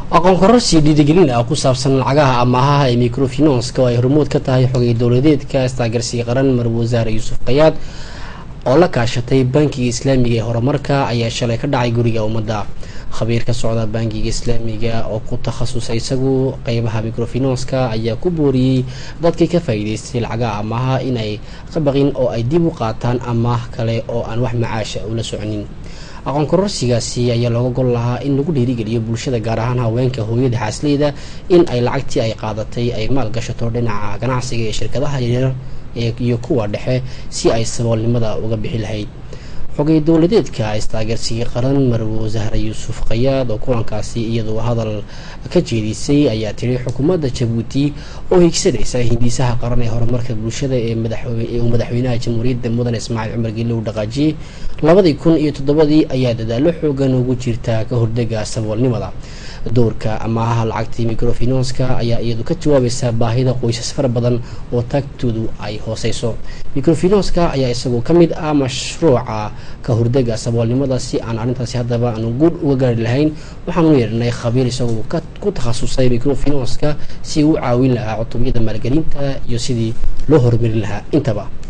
aqoon kororsi dhiirigelin ah ku saabsan lacagaha amaahaha ee microfinanska oo ay hormood ka tahay xogay dowladeedka istaagarsiga qaran marwe wasaare yuusuf qayaad oo la kaashatay bankiga islaamiga ee horumarka ayaa shalay ka dhacay guriga ummadda khabiir ka socda bankiga islaamiga oo ku takhasusay isagu qeybaha microfinanska ayaa ku booriyey dadkii ka faa-iideystay lacagaha amaaha inay ka baqin oo ay dib u qaataan amaah kale oo aan wax macaasha ula soconin aqoon kororsigaasi ayaa looga gol lahaa in lagu dhiirigeliyo bulshada gaar ahaan haweenka hooyada xaasleyda in ay lacagtii ay qaadatay ay maal gashato dhinaca ganacsiga ee shirkadaha yaryar iyo kuwa dhexe si ay saboolnimada uga bixi lahayd xogay dowladeedka istaageersigii qaran marwe wasaare yuusuf qayaad oo kulankaasi iyadoo hadal ka jeedisay ayaa tiri xukuumadda jabuuti oo higsanaysa hindisaha qaran ee horumarka bulshada ee uu madaxweynaha jamhuuriyadda mudan ismaaciil cumar geele uu dhaqaajiyey labadii kun iyo toddobadii ayaa dadaalo xoogan ugu jirta ka hordega saboolnimada doorka amaahaha lacagtii microfinanska ayaa iyadu ka jawaabaysa baahida qoysas fara badan oo taagtoodu ay hooseyso microfinanska ayaa isagoo ka mid ah mashruuca ka hordega saboolnimada si aan arrintaasi haddaba aanu guud uga gaari lahayn waxaanu yeernay khabiir isagoo ku takhasusay microfinanska si uu caawin lahaa cutubiyada maalgelinta iyo sidii loo horumarin lahaa intaba